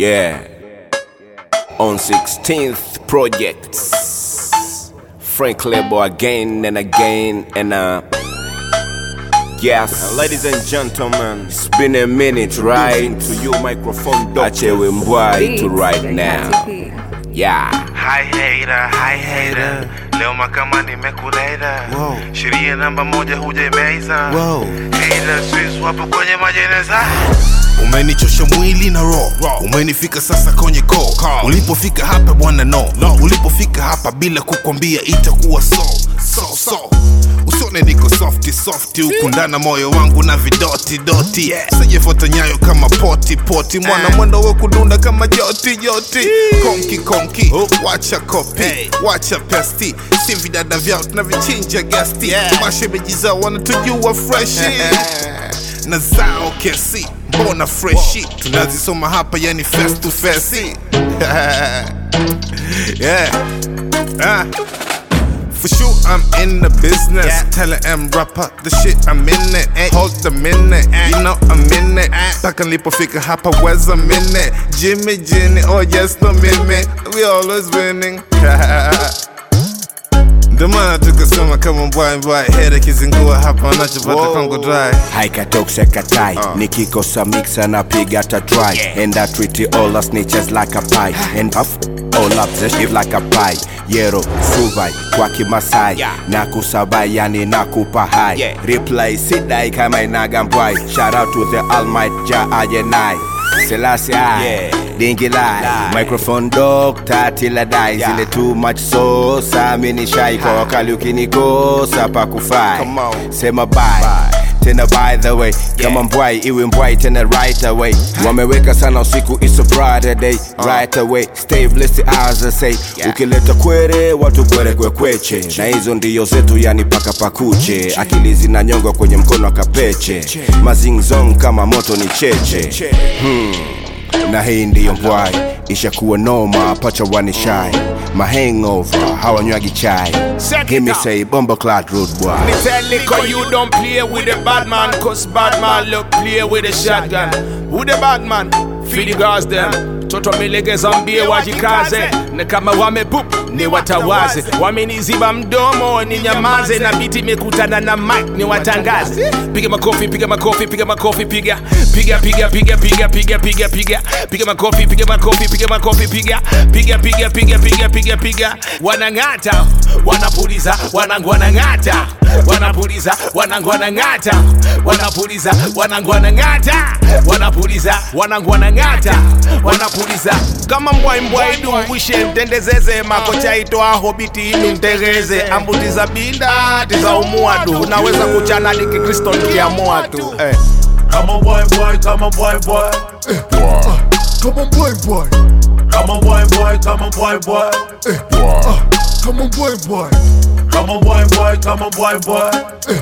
Yeah. On 16th projects. Frank Lebo again and again and uh Yes, ladies and gentlemen, it's been a minute, right? To you, microphone Achewe Mbwai to right now. Yeah. Hi hater, hi hater. Leo makama nimekuleta Wow. sheria namba moja hujaimeza Wow. Hater, Swiss wapo kwenye majeneza umenichosha mwili na roho umenifika sasa kwenye koo ulipofika hapa bwana no. no ulipofika hapa bila kukwambia itakuwa so so so usone niko softi softi huku ndana moyo wangu na vidoti doti yeah. sijefota nyayo kama poti poti mwana mwendo wa kudunda kama joti joti konki konki wacha kopi wacha pesti si vidada vyao tunavichinja gasti yeah. mashemeji zao wanatujua freshi na zao kesi mbona freshi tunazisoma hapa yani face to face yeah ah. For sure, I'm in the business. Yeah. Tell M rapper the shit, I'm in it. Ay. Hold the minute, you know I'm in it. Mpaka nilipofika hapa was a minute. Jimmy, Jenny, oh yes, no mimi. We always winning. Ndio maana tukasema kama mbwai mbwai, hera kizingua hapa wanachopata kwangu dry. haikatokse katai nikikosa mixa napiga ta dry and I treat all the snitches like a pie and off all up the shit like a pie yero suvai kwa kimasai na kusabai yani nakupa hai reply sidai kama inaga mbwai shout out to the almighty ja ajenai Selassie I, dingi lai microphone dog tatila dai zile too much so samini shai kwa wakali ukinikosa pakufai Come on. sema bye tena by the way kama mbwai iwe mbwai tena right away wameweka sana usiku it's a Friday day right away stay blessed as I say ukileta kwere watu kwere kwekweche na hizo ndiyo zetu yani paka pakuche akili zinanyongwa kwenye mkono akapeche mazingzong kama moto ni cheche hmm. na hii ndiyo mbwai ishakuwa noma pacha wanishai mahangover hawanywagi chai Give me say bomba clad road boy Me tell Lico you don't play with the bad man Cause bad man look play with the shotgun Who the bad man? Feed the girls them Toto milegeza mbie wajikaze na kama wamepup ni watawaze wameniziba mdomo ni nyamaze na biti imekutana na mic ni watangaze piga makofi piga makofi piga makofi piga piga piga piga piga piga piga piga piga makofi piga makofi piga makofi piga piga piga piga piga piga piga wanang'ata wanapuliza wanangu wanang'ata wanapuliza wanangu wanang'ata wanapuliza wanangu wanang'ata wanapuliza wanangu wanang'ata wanapuliza kama mbwai mbwai dungwishe mtendezeze makocha itoa hobiti inu mtegeze ambuti za binda tiza umuadu naweza kuchana likikristo nikiamua tu eh. Come on boy boy, come on boy boy Come on, boy, boy. Come on boy boy, come on boy boy Come on, boy, boy. Come on boy boy, come on boy boy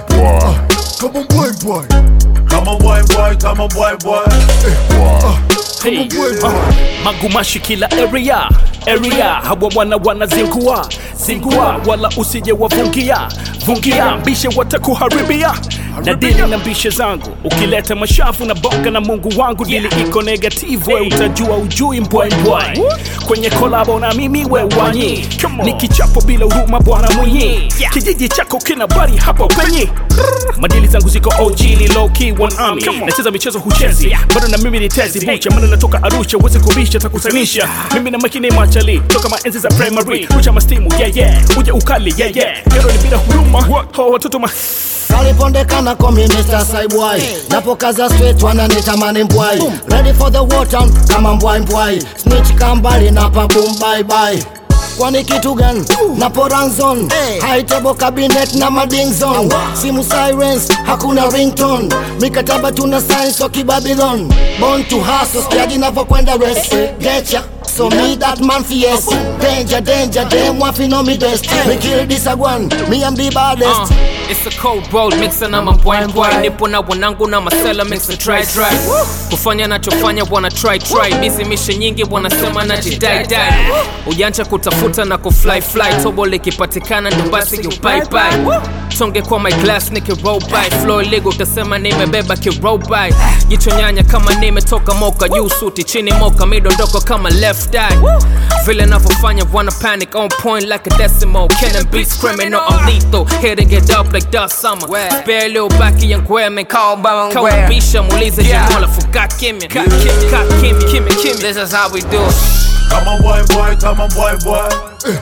Come on, boy, boy. Come on boy boy, come on boy boy Come on, boy, boy. magumashi kila area area hawa wana wana zingua zingua wala usije wavungia vungia mbishe watakuharibia na dili na mbishe zangu ukileta mashavu na bonga na mungu wangu dili iko negative we utajua ujui mbwai mbwai kwenye kolabo na mimi we wanyi ni kichapo bila huruma bwana mwenyi kijiji chako kina bari hapo penye madili zangu ziko OG ni low key one army nacheza michezo huchezi bado na mimi ni tezi bucha maana natoka Arusha uweze kubisha takusanisha mimi na makini machali toka maenzi za primary rucha mastimu yeah yeah uje ukali yeah yeah kero ni bila huruma hawa watoto ma kalipondekana komi Mr. Saibwai napokaza straight wananitamani mbwai ready for the war town kama mbwai mbwai snitch kambali na pabum bye bye kwani kitu gani na poranzon high table cabinet na mading zone simu sirens hakuna ringtone mikataba tuna science wa kibabylon born to hustle stiadi navyokwenda rest getcha So me that man fierce Danger, danger, them want fi know me best Me kill this a one, me am the baddest Uh, it's a cold road mixer na mambwaimbwai nipo na wanangu na masela mix and try try kufanya nachofanya bwana try try bizi mishe nyingi wanasema najidai dai ujanja kutafuta na kufly fly tobo likipatikana ndo basi you bye bye songe kwa my glass nikiroll by flow illegal utasema nimebeba kiroll by jicho nyanya kama nimetoka moka juu suti chini moka midondoko kama left eye vile navyofanya wanna panic on point like a decimal killing beats criminal I'm lethal hitting it up like dust summer spare little baki ya ngweme kawabisha muulize jamola fuka kimya ka kimya kimya kimya this is how we do it Come on, boy, boy, come on, boy, boy.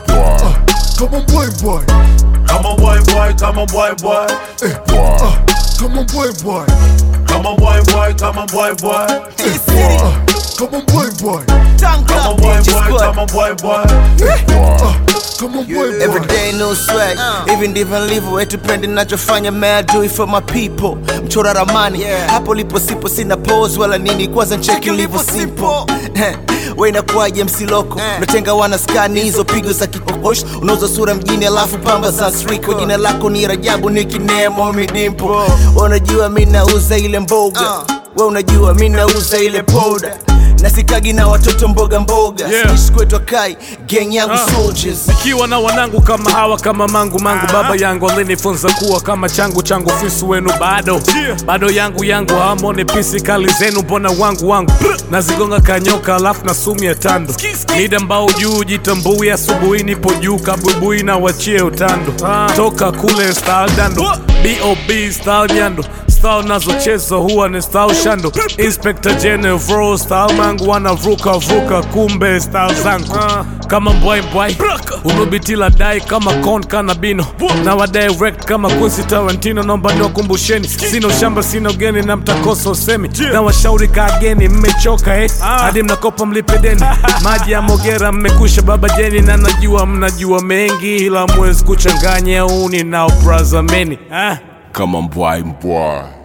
Come on, boy, boy. Come on, boy, boy, come on, boy, boy. Come on, boy, boy. Come on, boy, boy, come on, boy, boy. Come on, boy, boy. Come on, boy, boy, come on, boy, boy. Come on, boy, boy. Every day no swag Even ndivyo nilivyo etupendi nachofanya man I do it for my people mchora ramani hapo lipo sipo sina pose wala nini kwanza ncheki livo simple we inakuwaje msiloko unatenga wana skani hizo pigo za kikokosh unauza sura mjini alafu pamba za sriko jina lako ni rajabu nikinemo midimpo unajua mi nauza ile mboga we unajua mi nauza ile poda nasikagi na watoto mboga mboga Yeah. Sisi kwetu kai gang yangu soldiers nikiwa na wanangu kama hawa kama mangu mangu baba yangu alinifunza kuwa kama changu changu fisu wenu bado bado yangu yangu hamone pisi kali zenu mbona wangu wangu nazigonga kanyoka alafu na sumu ya tando mida mbao juu jitambui asubuhi nipo juu kabubui na wachie utando toka kule style dando bob style nyando style nazocheza huwa ni style shando inspector general style mangu wanavuka vuka kumbe style zangu kama mbwai mbwai unubitila dai kama con kanabino na wadirect kama Quincy Tarantino naomba niwakumbusheni sina ushamba sina ugeni na mtakosa usemi na washauri kageni mmechoka eh hadi mnakopa mlipe deni maji ya mogera mmekusha baba jeni na najua mnajua mengi ila mwezi kuchanganya uni nao brazameni ah. kama mbwai mbwai